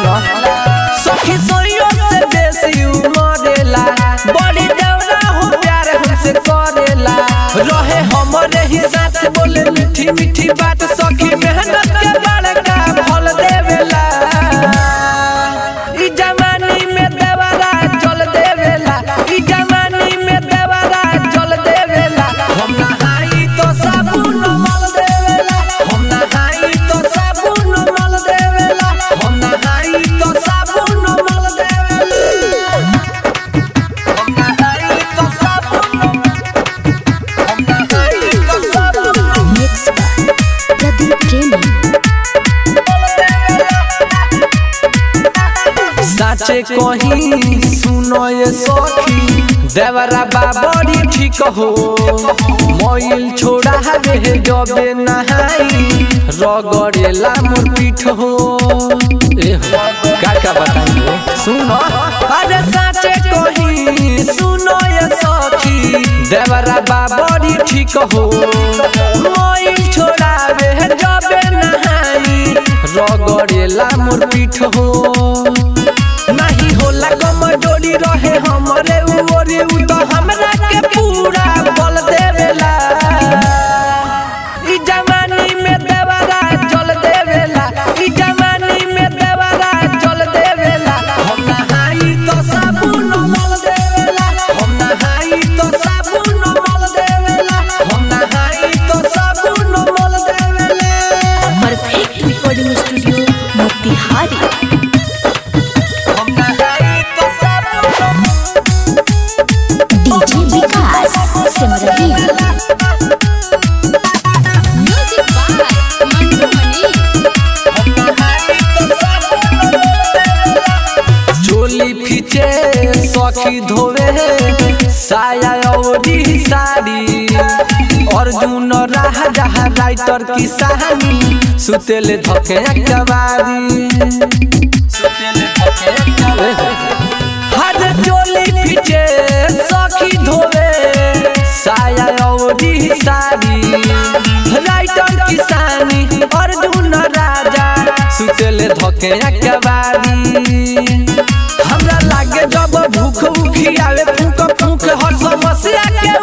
सुनो सखी सोइयो से बेसी उमरेला बड़ी देवरा हो प्यार हमसे करेला रहे हमरे ही साथ बोले मीठी मीठी बात सखी मेहनत के बड़का फल देवेला ई जवानी में देवरा चल देवेला ई जवानी में देवरा चल देवेला हम नहाई तो साबुन मल देवेला हम नहाई तो साबुन मल देवेला हम नहाई तो साबुन मल देवेला हम नहाई तो साबुन हम नहाई तो साबुन मिक्स बाय प्रदीप प्रेमी साचे कहीं सुनो ये सखी देवरा बाबरी ठीक हो मोइल छोड़ा हवे जबे नहाई रगड़ेला मोर पीठ हो ए हो का का बताइयो सुनो अरे साचे कहीं सुनो ये सखी देवरा बाबरी ठीक हो मोइल छोड़ावे जबे नहाई रगड़ेला मोर पीठ हो नहीं होला कमजोरी रहे हमरे उरी उ तो हमरा के पूरा बल देवेला ई जवानी में देवरा चल देवेला ई जवानी में देवरा चल देवेला हम नहाई तो साबुन मल देवेला हम नहाई तो साबुन मल देवेला हम नहाई तो साबुन मल देवेला परफेक्ट रिकॉर्डिंग स्टूडियो मोतिहारी हम नहाई तो साबुन DJ Vikas Simrahi music by Mantu Mani चोली फीचे सखी धोवे साया औरी साड़ी अर्जुन राह जहा राइटर की कहानी सुतेले धके कवारी सुतेले धके हर चोली फीचे सखी धोवे साया औरी साड़ी राइटर किसानी अर्जुन राजा सुतेले धके कवारी हमरा लागे जब भूख उखी आवे फूक फूक हर समस्या के